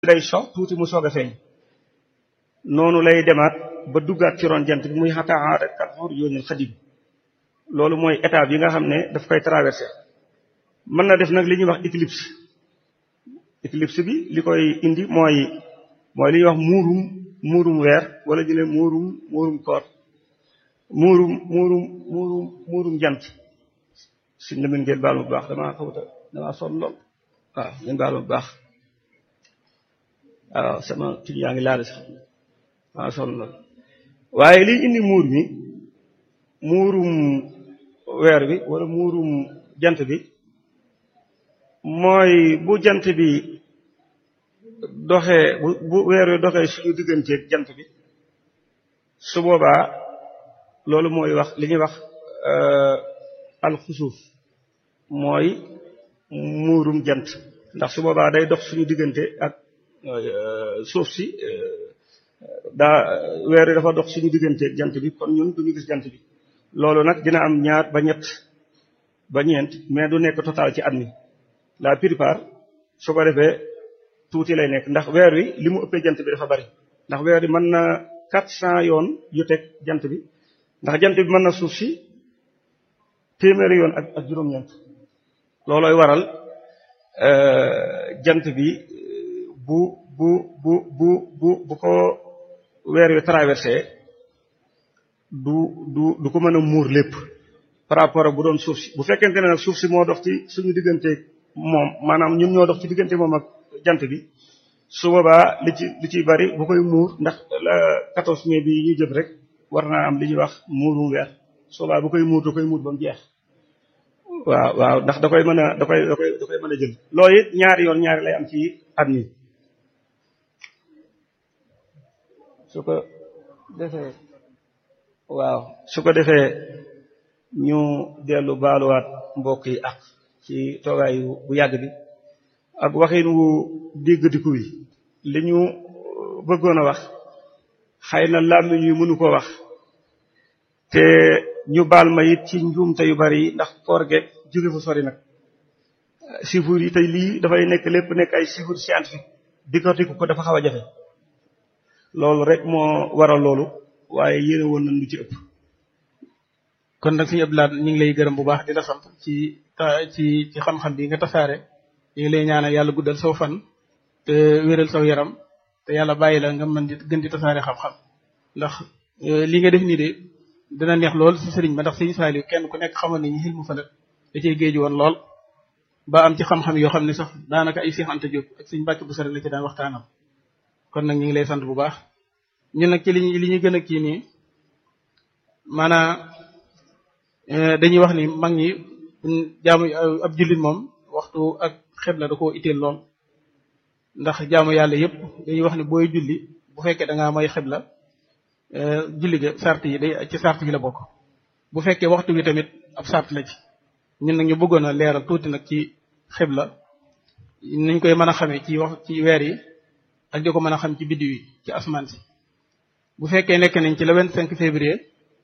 day so tuuti mu soog a feeñ noonu lay demaat ba duggaat ci ron jant bi muy xataa rek kat xor yoonil xadim loolu mooy étape yi nga xam ne daf koy traversé mën na def nag li ñuy wax éclipse éclipse bi li koy indi mooy mooy li ñuy wax muurum muurum weer wala ñu ne muurum muurum koor muurum muurum muurum muurum jant suñ la mën ngeen baal bu baax damaa xawta damaa sonn lool waaw ngeen baal bu baax waaw sama tuñ yaa ngi laal sax damaa sonn lool waaye liy indi muur mi muurum weer bi wala muurum jant bi mooy bu jant bi doxee bu bu weer wi doxee suñu digganteeg jant bi su boobaa loolu mooy wax li ñuy wax alxusuuf mooy muurum jant ndax su boobaa day dox suñu diggante ak suuf si daa weer wi dafa dox suñu digganteeg jant bi kon ñun duñu gis jant bi loolu nag dina am ñaar ba ñett ba ñeent mais du nekk total ci at mi la plupart su ko defee tuuti lay nekk ndax weer wi li mu ëppee jant bi dafa bari ndax weer wi mën na quatre cent yoon yu teg jant bi ndax jant bi mën na suuf si téeméeri yoon ak ak juróom-ñeent loolooy waral jant bi bu bu bu bu bu bu ko weer wi traversé du du du ko mën a muur lépp par rapport ak bu doon suuf si bu fekkente ne nag suuf si moo dox ci suñu digganteeg moom maanaam ñun ñoo dox ci diggante moom ak jant bi su boobaa li ci li ciy bari bu koy muur ndax la 14 mai bi ñu jëm rek war naa am li ñuy wax muurum weer su boobaa bu koy muur da koy muur ba mu jeex waaw waaw ndax da koy mën a da koy da koy da koy mën a jël loolu it ñaari yoon ñaari lay am ci at mi su ko defee waaw su ko defee ñu dellu baaluwaat mbokk yi ak ci toogaay bu yàgg bi ak waxin wu déggadiku wi li ñu bëggoon a wax xëy na làmmiñ yu mënu ko wax te ñu baal ma it ci njuumte yu bari yi ndax koor geeg jóge fu sori nag chiffres yi tey lii dafay nekk lépp nekk ay chiffres scientifique dikkatiku ko dafa xaw a jafe loolu rek moo waral loolu waaye yéene woon nañ lu ci ëpp kon nag suñu Abdoulaye ñu ngi lay gërëm bu baax di la sant ci ci ci xam-xam bi nga tasaare ñu ngi lay ñaanal yàlla guddal saw fan te wéral saw yaram te yàlla bàyyi la nga mën di gën di tasaare xam-xam ndax li nga def nii de dina neex lool si sëriñ ba ndax sëriñ Saliou kenn ku nekk xamoon nañu xil mu falak da cee géeju woon lool ba am ci xam-xam yoo xam ne sax daanaka ay Cheikh Anta Diop ak suñu bàcc bu sore la ci daan waxtaanam kon nag ñu ngi lay sant bu baax ñun nag ci li li ñu gën a kii nii maanaam dañuy wax ni mag ñi jaamu ab jullit moom waxtu ak xibla da koo itteel lool ndax jaamu yàlla yépp dañuy wax ni booy julli bu fekkee da ngaa may xibla julli ga sart yi day ci sart yi la bokk bu fekkee waxtu wi tamit ab sart la ci ñun nag ñu bëggoon a leeral tuuti nag ci xibla niñ koy mën a xamee ci wax ci weer yi ak di ko mën a xam ci biddiw yi ci asamaan si bu fekkee nekk nañ ci le vingt cinq février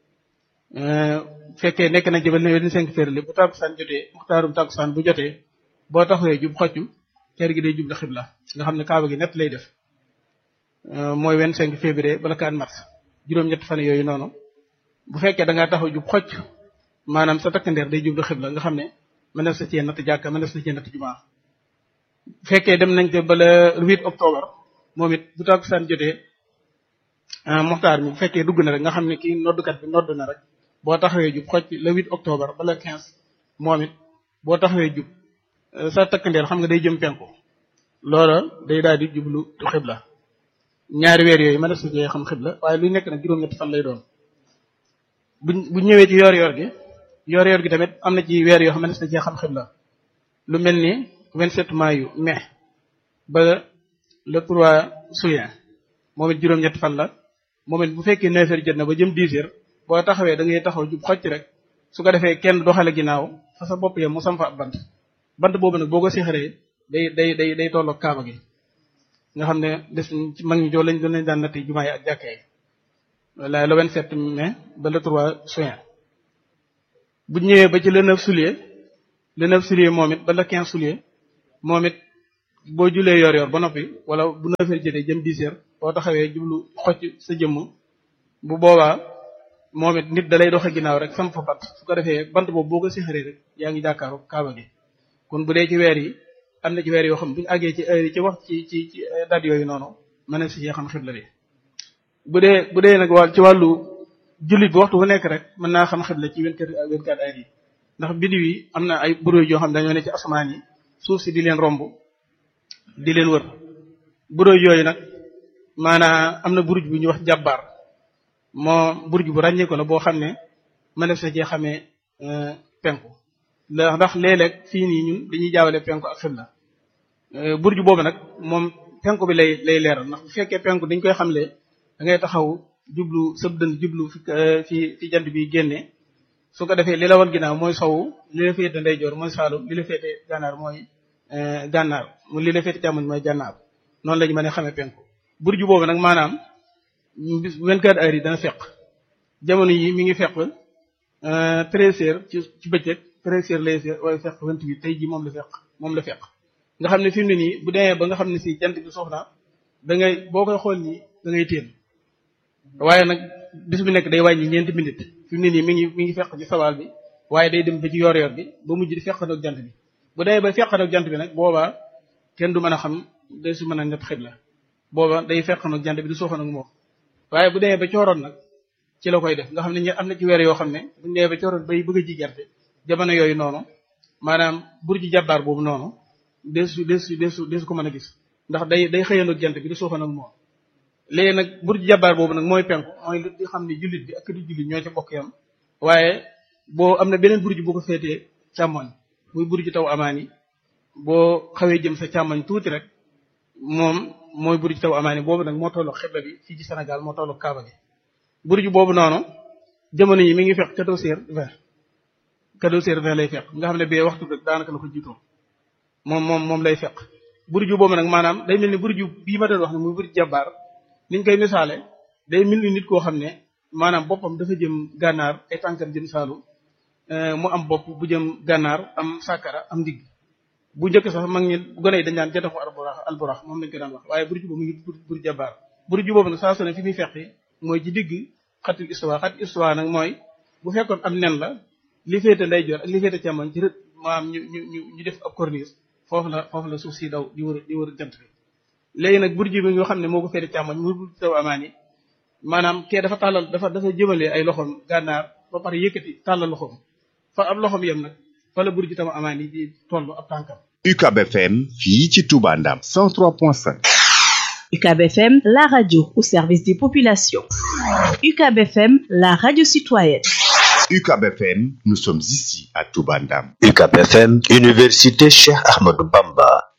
fekkee nekk nañ ci ba le vingt cinq février bu tàkkusaan jotee muxtaarum tàkkusaan bu jotee boo taxawee jub xoccu kër gi day jublu xibla nga xam ne kaaba gi nett lay def mooy vingt cinq février bala 4 mars juróom-ñett fan yooyu noonu bu fekkee da ngaa taxaw jub xocc maanaam sa takkandeer day jublu xibla nga xam ne mën na sa cee natt jàkka mën na sa cee natt jumaa bu fekkee dem nañ ko ba le 8 octobre moom it bu tàkkusaan jotee muxtaar mi bu fekkee dugg na rek nga xam ne kii noddukat bi nodd na rek boo taxawee jub xocc le 8 octobre ba le 15 moom it boo taxawee jub sa takkandeer xam nga day jëm penku loola day daal di jublu xibla ñaari weer yooyu mën na su xam xibla waaye luy nekk nag juróom-ñetti fan lay doon bu bu ñëwee ci yoor yoor gi yoor yoor gi tamit am na ci weer yoo xam ne na cee xam xibla lu mel ni 27 mayu mai ba le 3 juin moom it juróom-ñetti fan la moom it bu fekkee 9 heures jot na ba jëm 10 heures boo taxawee da ngay taxaw jub xocc rek su ko defee kenn doxale ginnaaw fa sa bopp yam mu sam fa ab bant bant boobu nag boo ko sixaree day day day day tolloog kaaba gi nga xam ne des ci mag ñi joo lañ doon lañ daan natt jumaa yi ak jàkka yi wala le 27 mai ba le 3 juin bu ñëwee ba ci le 9 juillet le 9 juillet moom it ba le 15 juillet moom it boo julee yor yor ba noppi wala bu neuf heures jotee jëm dix heures boo taxawee jublu xocc sa jëmm bu boobaa moom it nit da lay doxe ginnaaw rek sam fa bant su ko defee bant boobu boo ko sixaree rek yaa ngi jàkkaaru kaaba gi kon bu dee ci weer yi am na ci weer yoo xam bu ñu àggee ci heure yi ci wax ci ci ci date yooyu noonu mën na si cee xam xibla bi bu dee bu dee nag wàll ci wàllu jullit bi waxtu bu nekk rek mën naa xam xibla ci vingt-quatre vingt-quatre heures yi ndax biddiw yi am na ay bureau yoo xam dañoo ne ci asamaan yi suuf si di leen romb di leen wër bureau yooyu nag maanaam am na buruj bu ñuy wax jàbbaar moo buruj bu ràññee ko la boo xam ne mën na sa cee xamee penku ndax léeg-léeg fii nii ñun dañuy jaawale penku ak xibla burju boobu nag moom penku bi lay lay leeral ndax bu fekkee penku dañ koy xamle da ngay taxaw jublu sëb dënd jublu fi fi fi jant bi génne su ko defee li la wan ginnaaw mooy sowu li la féete ndeyjoor mooy saalum li la féete gànnaar mooy gànnaar mu li la féete càmmoñ mooy gànnaar noonu lañu mën a xamee penku burju boobu nag maanaam bis 24 heures yi dana fekk jamono yi mi ngi fekk 13 heures ci ci bëccëg treize heures lay waaye fekk vingt-huit tey jii moom la fekk moom la fekk nga xam ne fi mu ne nii bu demee ba nga xam ne si jant bi sox na da ngay boo koy xool nii da ngay téen waaye nag bis bu nekk day wàññi ñeenti minute fi mu ne nii mi ngi mi ngi fekk ci sawaal bi waaye day dem ba ci yor-yor bi ba mujj di fekk ak jant bi bu demee ba fekk ak jant bi nag boobaa kenn du mën a xam day su mën a net xibla booba day fekk ak jant bi di soxan ak moom waaye bu demee ba cooroon nag ci la koy def nga xam ne am na ci weer yoo xam ne bu ñu demee ba cooroon bay bëgg a ji gerte jamono yooyu noonu maanaam burji jàbbaar boobu noonu desu desu desu desu ko mën a gis ndax day day xëyandoog jant bi di suuxan ak moom léegi nag burji jàbbaar boobu nag mooy penku mooy li xam ne jullit bi ak di jullit ñoo ci bokk yam waaye boo am na beneen burji bu ko féetee càmmoñ muy burji taw amaani boo xawee jëm sa càmmoñ tuuti rek moom mooy burji taw amaani boobu nag moo tollu xibla bi fii ci Sénégal moo tollu Kaaba gi burji boobu noonu jamono yi mi ngi fekk quatorze heures vingt quatorze heures vingt lay fekk nga xam ne bee waxtu rek daanaka la ko jiitoo moom moom moom lay fekk burju boobu nag maanaam day mel ni burju bii ma doon wax ne muy burju jàbbaar niñ koy misaale day mel ni nit koo xam ne maanaam boppam dafa jëm gànnaar ay tànkam jëm saalu mu am bopp bu jëm gànnaar am sàkkara am ndigg bu njëkk sax mag ñi gone yi dañ daan jataxu alburax alburax moom lañ ko daan wax waaye burju boobu mu ngi burju jàbbaar burju boobu nag saa su ne fi muy fekk mooy ci digg xatul istuwa xatul istuwa nag mooy bu fekkoon am nen la li féete ndeyjoor ak li féete càmmoñ ci rët maanaam ñu ñu ñu ñu def ab corniche foofu la foofu la suuf si daw di wër di wër jant bi léegi nag burji bi nga xam ne moo ko féete càmmoñ mu burji taw amaan yi maanaam kee dafa tàllal dafa dafa jëmale ay loxoom gànnaar ba pare yëkkati tàllal loxoom fa ab loxoom yem nag fa la burji taw amaan yi di toll ab tànkam UCAB FM fii ci Touba Ndam 103.5 UCAB FM la radio au service des populations UCAB FM la radio citoyenne UCAB FM, nous sommes ici à Touba Ndam. UCAB FM, Université Cheikh Ahmadou Bamba.